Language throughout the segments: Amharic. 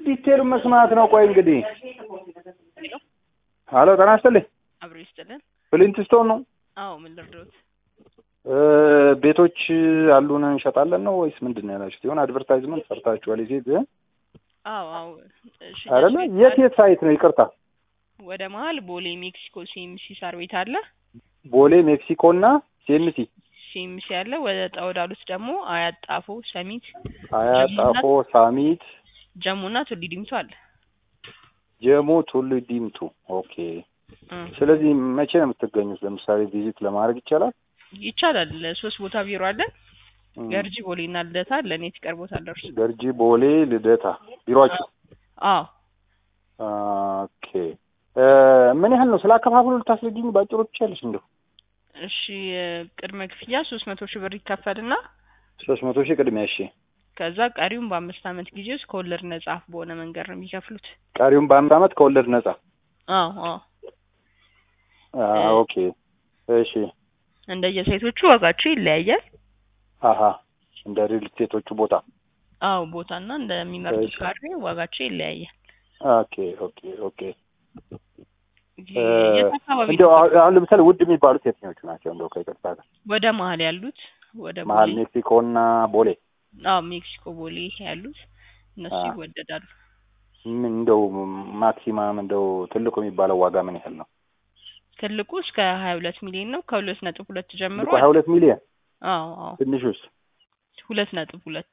ዲቴሉን መስማት ነው። ቆይ እንግዲህ ሀሎ ጤና ይስጥልኝ። አብሮ ይስጥልን። ፍሊንትስቶን ነው አዎ ምን ልርዳዎት? እ ቤቶች አሉን እንሸጣለን ነው ወይስ ምንድን ነው ያላችሁት? የሆነ አድቨርታይዝመንት ሰርታችኋል። የሴት አዎ አዎ ሽያጭ አይደለ? ቤት የት አለ። የት ሳይት ነው? ይቅርታ ወደ መሀል ቦሌ ሜክሲኮ ሲኤምሲ ሳር ቤት አለ። ቦሌ፣ ሜክሲኮ እና ሲኤምሲ ሲኤምሲ አለ። ወደ ጣውዳሉት ደግሞ አያት ጣፎ፣ ሰሚት፣ አያ ጣፎ፣ ሳሚት፣ ጀሙና ቱሊ ዲምቱ አለ። ጀሞ፣ ቱሉ ዲምቱ። ኦኬ። እ ስለዚህ መቼ ነው የምትገኙት? ለምሳሌ ቪዚት ለማድረግ ይቻላል? ይቻላል። ሶስት ቦታ ቢሮ አለን። እም፣ ገርጂ፣ ቦሌ እና ልደታ አለን። የት ይቀርቦታል እርሱ? ገርጂ፣ ቦሌ፣ ልደታ ቢሮአችሁ? አዎ ኦኬ። እ ምን ያህል ነው? ስለ አከፋፈሉ ልታስረጅኝ ባጭሩ ትችያለሽ? እንደው እሺ ቅድመ ክፍያ ሶስት መቶ ሺህ ብር ይከፈልና ሶስት መቶ ሺህ ቅድሚያ። እሺ። ከዛ ቀሪውን በአምስት ዓመት ጊዜ ውስጥ ከወለድ ነጻ በሆነ መንገድ ነው የሚከፍሉት። ቀሪውን በአንድ አመት ከወለድ ነጻ። አዎ አዎ አ ኦኬ። እሺ። እንደየሴቶቹ ዋጋቸው ይለያያል። አሀ እንደ ሪል ስቴቶቹ ቦታ። አዎ ቦታና እንደሚመርጡት እሺ። ካሬ ዋጋቸው ይለያያል። ኦኬ ኦኬ ኦኬ። እ የት አካባቢ እንደው ነው? አሁን አሁን ለምሳሌ ውድ የሚባሉት የትኞቹ ናቸው? እንደው ከይቅርታ ጋር ወደ መሀል ያሉት ወደ መሀል ቦሌ ሜክሲኮ እና ቦሌ አዎ ሜክሲኮ ቦሌ ያሉት እነሱ አ ይወደዳሉ። ምን እንደው ማክሲማም እንደው ትልቁ የሚባለው ዋጋ ምን ያህል ነው? ትልቁ እስከ ሀያ ሁለት ሚሊዮን ነው። ከሁለት ነጥብ ሁለት ጀምሮ ትልቁ ሀያ ሁለት ሚሊዮን አዎ አዎ ትንሹስ? ሁለት ነጥብ ሁለት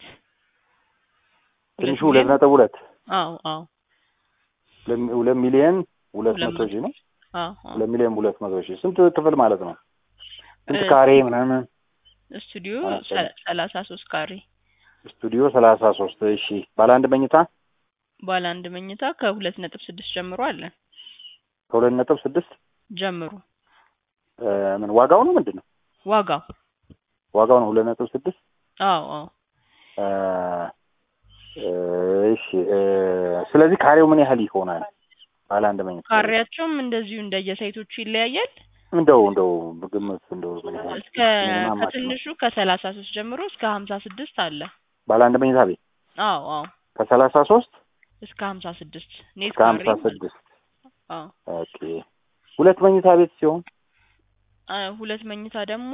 ትንሹ ሁለት ነጥብ ሁለት አዎ አዎ ሁለት ሁለት ሚሊዮን ሁለት ሁለት መቶ ሺህ ነው። አዎ አዎ ሁለት ሚሊዮን ሁለት መቶ ሺህ ስንት ክፍል ማለት ነው? ስንት እ ካሬ ምናምን? ስቱዲዮ አነስተኛ ሰ- ሰላሳ ሶስት ካሬ ስቱዲዮ ሰላሳ ሶስት እሺ። ባለ አንድ መኝታ ባለ አንድ መኝታ ከሁለት ነጥብ ስድስት ጀምሮ አለን ከሁለት ነጥብ ስድስት ጀምሮ እ ምን ዋጋው ነው ምንድን ነው? ዋጋው ዋጋው ነው ሁለት ነጥብ ስድስት አዎ አዎ እ እ እሺ እ ስለዚህ ካሬው ምን ያህል ይሆናል? ባለ አንድ መኝታ ቤት ካሬያቸውም እንደዚሁ እንደየሳይቶቹ ይለያያል። እንደው እንደው በግምት እንደው ምን ያህል እስከ ሚኒማም ማክሲመም ከትንሹ ከሰላሳ ሶስት ጀምሮ እስከ ሀምሳ ስድስት አለ። ባለ አንድ መኝታ ቤት አዎ አዎ ከሰላሳ ሶስት እስከ ሀምሳ ስድስት ኔት እስከ ካሬ ሀምሳ ማለት ነው። ስድስት አዎ ኦኬ። ሁለት መኝታ ቤት ሲሆን አ ሁለት መኝታ ደግሞ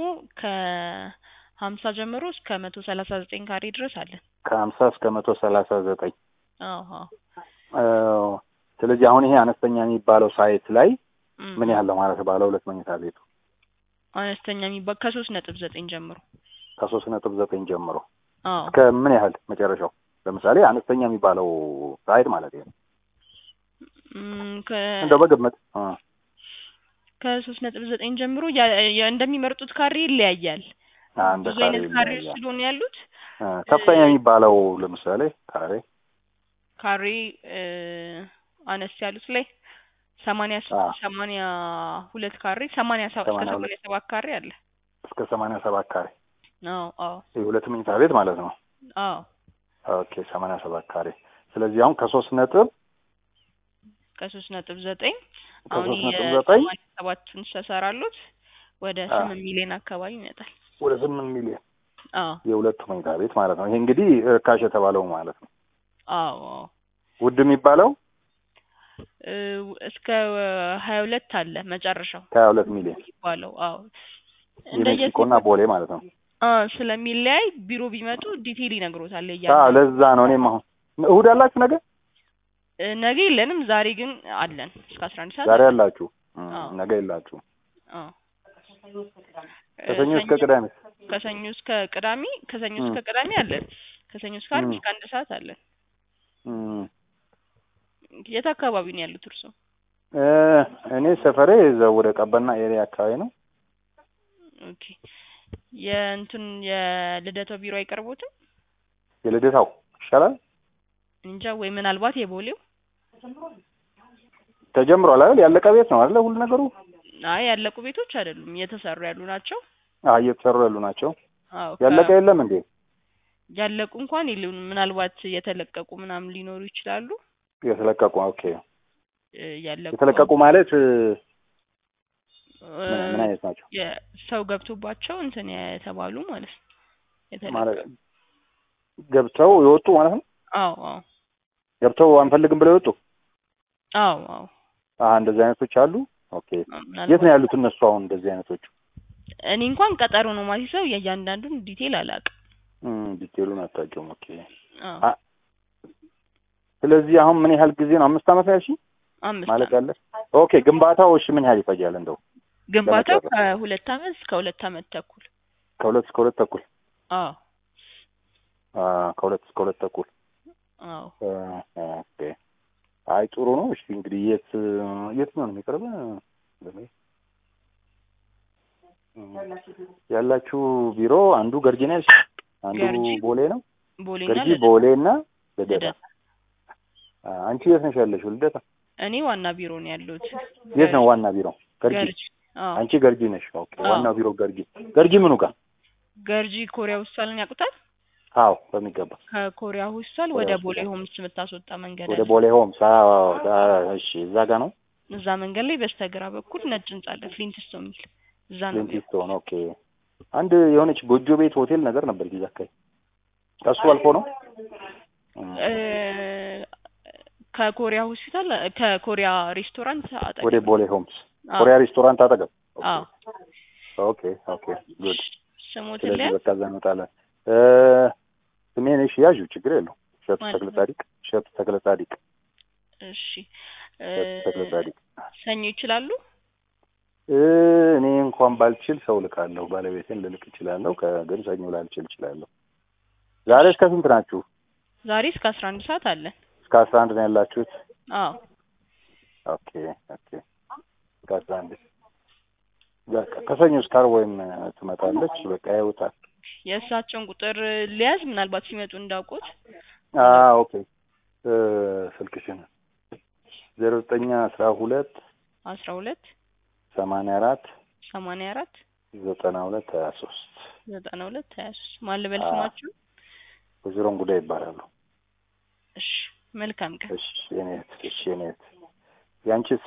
ከሀምሳ ጀምሮ እስከ መቶ ሰላሳ ዘጠኝ ካሬ ድረስ አለን። ከሀምሳ እስከ መቶ ሰላሳ ዘጠኝ አዎ አዎ እ ስለዚህ አሁን ይሄ አነስተኛ የሚባለው ሳይት ላይ እም ምን ያህል ነው ማለት ነው? ባለ ሁለት መኝታ ቤቱ አነስተኛ የሚባል ከሶስት ነጥብ ዘጠኝ ጀምሮ ከሶስት ነጥብ ዘጠኝ ጀምሮ አዎ እስከ ምን ያህል መጨረሻው? ለምሳሌ አነስተኛ የሚባለው ሳይት ማለት ነው። እም ከ እንደው በግምት እ ከሶስት ነጥብ ዘጠኝ ጀምሮ ያ- ያ- እንደሚመርጡት ካሬ ይለያያል። አ እንደ ብዙ ካሬ አይነት ካሬዎች ይለያያል። ስለሆኑ ያሉት እ ከፍተኛ የሚባለው ለምሳሌ ካሬ ካሬ እ አነስ ያሉት ላይ ሰማንያ ስ- አ ሰማንያ ሁለት ካሬ ሰማንያ ሰ- እስከ ሰማንያ ሁለት ሰማንያ ሰባት ካሬ አለ። እስከ ሰማንያ ሰባት ካሬ አዎ አዎ የሁለት መኝታ ቤት ማለት ነው። አዎ ኦኬ ሰማንያ ሰባት ካሬ። ስለዚህ አሁን ከሶስት ነጥብ ከሶስት ነጥብ ዘጠኝ አሁን ከሶስት ነጥብ ዘጠኝ የሰማንያ ሰባቱን ተሰራሉት ወደ አ ስምንት ሚሊዮን አካባቢ ይመጣል። ወደ ስምንት ሚሊዮን አዎ የሁለቱ መኝታ ቤት ማለት ነው። ይሄ እንግዲህ ርካሽ የተባለው ማለት ነው። አዎ አዎ ውድ የሚባለው እ እስከ ሀያ ሁለት አለ መጨረሻው ከሀያ ሁለት ሚሊዮን የሚባለው አዎ የሜክሲኮ እና እንደየሴቶቹ ቦሌ ማለት ነው። አ ስለሚለያይ ቢሮ ቢመጡ ዲቴይል ይነግሮታል አዎ እያንዳንዱ ለዛ ነው እኔም አሁን እሑድ አላችሁ ነገ እ ነገ የለንም ዛሬ ግን አለን እስከ አስራ አንድ ሰዓት ዛሬ አለን አላችሁ እ አዎ ነገ የላችሁ አዎ እ ከሰኞ እስከ ሰኞ ቅዳሜ ከሰኞ እስከ ቅዳሜ ከሰኞ እ እስከ ቅዳሜ አለን ከሰኞ እስከ ዓርብ እ እስከ አንድ ሰዓት አለን እ የት አካባቢ ነው ያሉት እርሶ እ እኔ ሰፈሬ እዛው ወደ ቀበና ኤሪያ አካባቢ ነው። ኦኬ የእንትን የልደታው ቢሮ አይቀርቦትም የልደታው ይሻላል እንጃ ወይ ምናልባት የቦሌው ተጀምሯል አይደል? ያለቀ ቤት ነው አይደል? ሁሉ ነገሩ አይ ያለቁ ቤቶች አይደሉም እየተሰሩ ያሉ ናቸው አ እየተሰሩ ያሉ ናቸው። አዎ ያለቀ ከ የለም እንዴ? ያለቁ እንኳን የሉንም ምናልባት የተለቀቁ ምናምን ሊኖሩ ይችላሉ የተለቀቁ ኦኬ። እ ያለቁ የተለቀቁ ማለት እ እ ምን ምን አይነት ናቸው? የሰው ገብቶባቸው እንትን የተባሉ ማለት ነው ማለት የተለቀቁ ገብተው የወጡ ማለት ነው። አዎ አዎ ገብተው አንፈልግም ብለው የወጡ አዎ አዎ አሀ እንደዚህ አይነቶች አሉ። ኦኬ የት ምናልባት ነው ያሉት እነሱ አሁን እንደዚህ አይነቶቹ? እኔ እንኳን ቀጠሮ ነው ማሲሰው የእያንዳንዱን ዲቴል አላውቅም። እም ዲቴሉን አታውቂውም። ኦኬ አዎ አ- ስለዚህ አሁን ምን ያህል ጊዜ ነው? አምስት ዓመት ያልሽኝ አምስት ማለት ዓመት ያለ ኦኬ። ግንባታው እሺ ምን ያህል ይፈጃል? እንደው ግንባታው ለመጨረስ ከሁለት ዓመት እስከ ሁለት ዓመት ተኩል ከሁለት እስከ ሁለት ተኩል አዎ አ ከሁለት እስከ ሁለት ተኩል አዎ አ፣ ኦኬ። አይ ጥሩ ነው። እሺ እንግዲህ የት የት ነው የሚቀርበ ያላችሁ ቢሮ? አንዱ ገርጂ ነው ያልሽኝ? አንዱ ገርጂ ቦሌ ነው። ቦሌና ገርጂ ልደታ ቦሌ እና ልደታ። ልደታ አ፣ አንቺ የት ነሽ ያለሽው? ልደታ። እኔ ዋና ቢሮ ነው ያለሁት የት ነው ዋና ቢሮ? ገርጂ። ገርጂ አዎ አንቺ ገርጂ ነሽ። ኦኬ። አዎ ዋናው ቢሮ ገርጂ። ገርጂ ምኑ ጋር? ገርጂ ኮሪያ ሆስፒታልን ያውቁታል አዎ በሚገባ ከኮሪያ ሆስፒታል ኮሪያ ወደ ቦሌ ሆስፒታል ሆምስ የምታስወጣ መንገድ ወደ አለ ቦሌ ሆምስ። አዎ አዎ፣ አ፣ እሺ እዛ ጋር ነው እዛ መንገድ ላይ በስተግራ በኩል ነጭ ህንጻ አለ ፍሊንትስቶ የሚል እዛ ነው ቢሮ ዴንቲስቶን። ኦኬ። አንድ የሆነች ጎጆ ቤት ሆቴል ነገር ነበር ጊዜ አካባቢ ከሱ አልፎ ነው እም፣ እ፣ ከኮሪያ ሆስፒታል ከኮሪያ ሬስቶራንት ወደ አጠገብ ቦሌ ሆምስ አዎ ኮሪያ ሬስቶራንት አጠገብ። ኦኬ አዎ ኦኬ ኦኬ ጉድ። ስሞትን ስለዚህ ሊያዝ በቃ እዛ እንወጣለን። እ፣ ስሜን እሺ ያዡ፣ ችግር የለው። እሸቱ ማለት ተክለ ነው ጻዲቅ። እሸቱ ተክለ ጻዲቅ። እሺ እ፣ እሸቱ ተክለ ጻዲቅ። ሰኞ ይችላሉ እ፣ እኔ እንኳን ባልችል ሰው ልካለሁ። ባለቤቴን ልልክ እችላለሁ። ከግን ሰኞ ላልችል እችላለሁ። ዛሬ እስከ ስንት ናችሁ? ዛሬ እስከ አስራ አንድ ሰዓት አለን እስከ አስራ አንድ ነው ያላችሁት? አዎ ኦኬ ኦኬ። እስከ አስራ አንድ በቃ ከሰኞ እስከ ዓርብ ወይም ትመጣለች። በቃ ያውታል። የእሳቸውን ቁጥር ሊያዝ ምናልባት ሲመጡ እንዳውቁት አ ኦኬ እ ስልክሽን ዜሮ ዘጠኝ አስራ ሁለት አስራ ሁለት ሰማንያ አራት ሰማንያ አራት ዘጠና ሁለት ሀያ ሶስት ዘጠና ሁለት ሀያ ሶስት ማን ልበል አ ስማችሁ? ወይዘሮን ጉዳይ ይባላሉ። እሺ መልካም ቀን። እሺ የኔ እህት፣ እሺ የኔ እህት፣ ያንቺስ